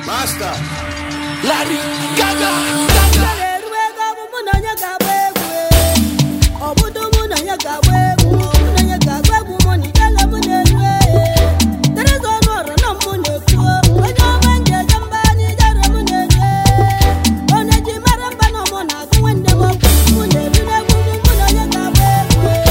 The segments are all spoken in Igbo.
Master. Larry Gaga. eru ego ọ bụ mụ na onye ga-agba egwu e. ọ bụdo mụ na onye ga-agba egwu mụ na onye ga-agba egwu mụ na ijele mụ na-eru e. Teresa ọnụ ọrụ na mụ na-ekwu onye ọma nje eje mba n'ijere mụ na-eru e. onye ji mara mba na ọmụ na-agụ nwanne m okwu mụ na-eru n'egwu mụ mụ na onye ga-agba egwu e.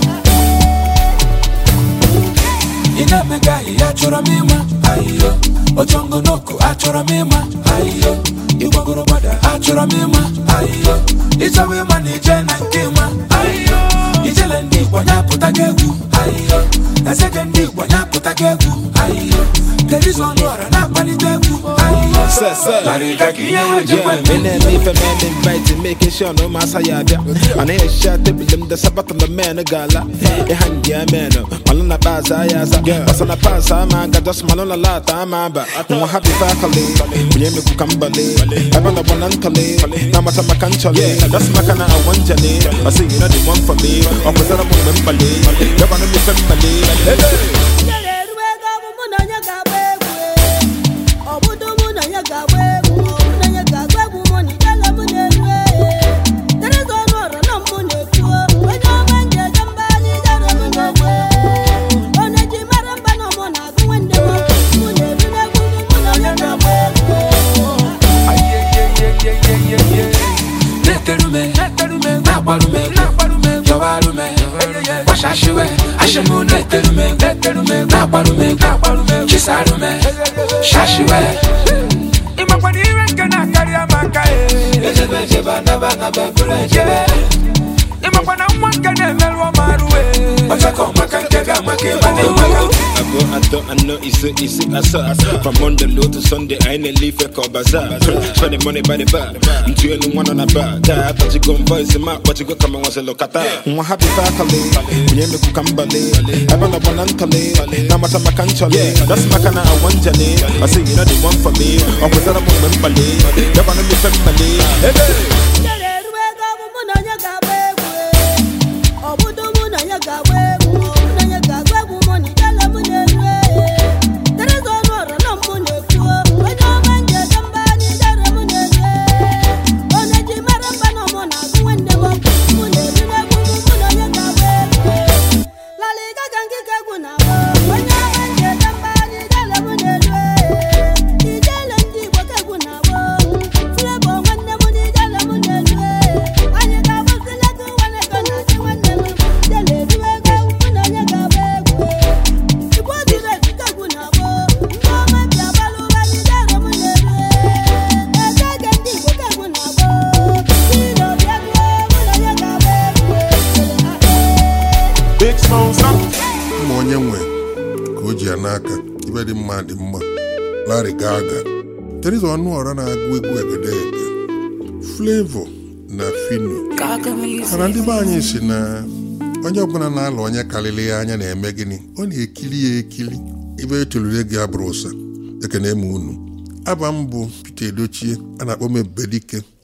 Ị na-emega ihe achọrọ m ịma ayiyo Ojongo n'oku achọrọ m ịma ayiyo Ịgbagoro gbada achọrọ m ịma ayiyo Ịchọwa ịma na ije na nke ịma ayiyo Ijele ndị Igbo nyapụta gị egwu ayiyo Ezeke ndị Igbo nyapụta gị egwu ayiyo Terizo ọnụ ọra na-akpalite egwu ayiyo Sir, sir. Larry Gaga ihe ha ji Yeah, kwe me and me for man invited, making sure no massa ya bia. And I shot the bill, the sabat on the man, a gala. A hand, yeah, man. Malona pass, I as a pass on a pass, I'm a got just malona lot, I'm a ba. I'm happy faculty. We ain't make Kambale. I'm on the one untale. Now much of my country. That's my kind of one jelly. I see you know the one for me. Or was that a woman, Bali? You're one of me family. Hey, hey. Ijele eru ego ọ bụ mụ na onye ga-agba egwu e. ọ bụdo mụ na onye ga-agba egwu mụ na onye ga-agba egwu mụ na ijele mụ na-eru e. Teresa ọnụ ọrụ na mụ na-ekwu onye ọma nje eje mba n'ijere mụ na-eru e. onye ji mara mba na ọmụ na-agụ nwanne m okwu mụ na-eru n'egwu mụ mụ na onye ga-agba egwu e. Neterume, nakwarume, yọwarume, washashiwe, ashimu neterume, nakwarume, chisarume, shashiwe. Ịmakwana ire nke na-akarị amaka e. Ejebe ejebe anaba anaba bụrụ ejebe. Ịmakwana nwa nke na-emerụ ọmarụ e. Ọchakọ maka nke ga-amaka ịma na-enweghị. I go, I thought, I know, it's a, it's a, I saw. From Monday low to Sunday, I ain't a leaf a call bazaar. Spending money by the bar. I'm two and one on a bar. Die, but you go and voice him out, but you go come and once a look at that. I'm happy faculty. We ain't make Kambale. I'm on a one untale. Now much of my country. That's my kind of one jelly. I say, you know, the one for me. Or was that a woman, Bali? You're one of me family. Hey, hey. Ijele eru ego ọ bụ mụ na onye ga-agba egwu e. ọ bụdo mụ na onye ga-agba egwu mụ na onye ga-agba egwu mụ na ijele mụ na-eru e. Teresa ọnụ ọrụ na mụ na-ekwu onye ọma nje eje mba n'ijere mụ na-eru e. onye ji mara mba na ọmụ na-agụ nwanne m okwu mụ na-eru n'egwu mụ mụ na onye ga-agba egwu e. Larry Gaga nkike egwu na-agba onye ọma nje eje mba n'ijele mụ na-eru e. Ijele ndị Igbo ka egwu na-agba Flavour nwanne m n'ijele mụ na-eru e. anyị ga-agbazile gị nwanne ego na-achị nwanne m ijele eru ego mụ na onye ga-agba egwu e. Igbo ziri ezi ka egwu na-agba ndị ọma bi agbalụ ụba n'ijele mụ na-eru e. Ego ege ndị Igbo ka egwu na-agba Tiro bịa gụọ mụ na onye ga-agba egwu e. Big sponsor. mma onye nwe ka o ji ya n'aka ibe dị mma dị mma Larry Gaga Teresa Ọnụọra na-agụ egwu egedege Flavor na Fino mana ndị be anyị si na onye ọbụla na-alụ onye karịrị ya anya na-eme gịnị ọ na-ekili ya ekili ibe etolure gị abụrụ ụsa ekene m unu aba m bụ Peter Edochie a na-akpọ m Ebubedike